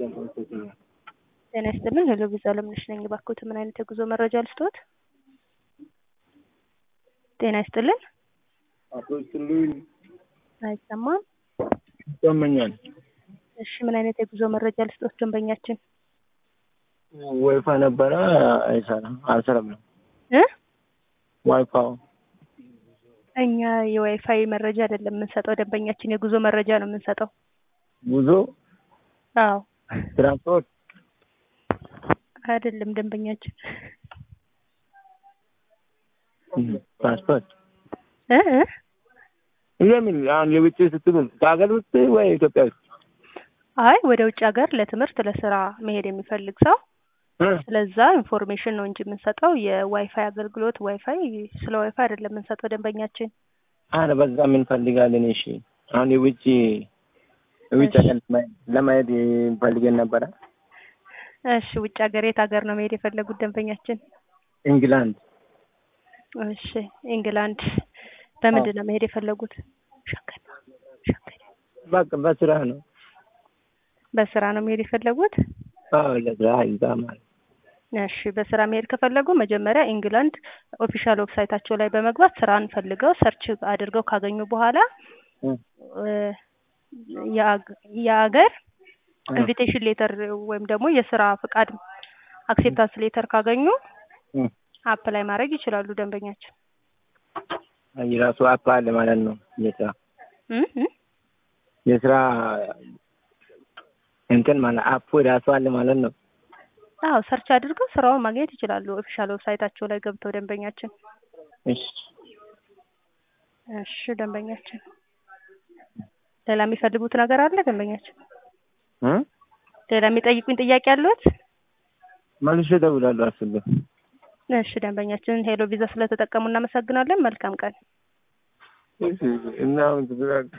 ጤና ይስጥልን ሄሎ ቪዛ አለምነሽ ነኝ። እባክዎት ምን አይነት የጉዞ መረጃ ልስጥዎት? ጤና ይስጥልን አቶ ይስጥልኝ አይሰማም። ይሰማኛል። እሺ ምን አይነት የጉዞ መረጃ ልስጥዎት ደንበኛችን? ወይፋ ነበረ አይሰራም አልሰራም ነው እ ዋይፋው እኛ የዋይፋይ መረጃ አይደለም የምንሰጠው ደንበኛችን የጉዞ መረጃ ነው የምንሰጠው። ጉዞ አዎ ትራንስፖርት አይደለም ደንበኛችን ትራንስፖርት እ እ ለምን አሁን የውጭ ስትሉ ከሀገር ውስጥ ወይ ኢትዮጵያ ውስጥ አይ ወደ ውጭ ሀገር ለትምህርት ለስራ መሄድ የሚፈልግ ሰው እ? ስለዛ ኢንፎርሜሽን ነው እንጂ የምንሰጠው የዋይፋይ አገልግሎት ዋይፋይ ስለ ዋይፋይ አይደለም የምንሰጠው ደንበኛችን። አረ በዛ ምን ፈልጋለን? እሺ አሁን የውጭ የውጭ ሀገር ለማየት- ለማየት ፈልገን ነበረ። እሺ ውጭ ሀገር የት ሀገር ነው መሄድ የፈለጉት ደንበኛችን? ኢንግላንድ እሺ ኢንግላንድ በምንድን ነው መሄድ የፈለጉት? ሸንገድ ሸንገድ በቃ በስራ ነው። በስራ ነው መሄድ የፈለጉት? አዎ ለስራ ይዛ ማለት እሺ በስራ መሄድ ከፈለጉ መጀመሪያ ኢንግላንድ ኦፊሻል ዌብሳይታቸው ላይ በመግባት ስራን ፈልገው ሰርች አድርገው ካገኙ በኋላ እ፣ እ፣ የአግ- የአገር እ፣ ኢንቪቴሽን ሌተር ወይም ደግሞ የስራ ፍቃድ አክሴፕታንስ ሌተር ካገኙ እ። አፕላይ ማድረግ ይችላሉ ደንበኛችን። የራሱ አፕ አለ ማለት ነው። የስራ እ እ የስራ እንትን ማለት አፑ የራሱ አለ ማለት ነው። አዎ ሰርች አድርገው ስራውን ማግኘት ይችላሉ ኦፊሻል ዌብሳይታቸው ላይ ገብተው ደንበኛችን። እሺ እሺ ደንበኛችን ሌላ የሚፈልጉት ነገር አለ ደንበኛችን? እ? ሌላ የሚጠይቁኝ ጥያቄ አለዎት? መልሼ እደውላለሁ አስቤ እሺ ደንበኛችን ሄሎ ቪዛ ስለተጠቀሙ እናመሰግናለን። መልካም ቀን። እሺ እና አሁን ትግራል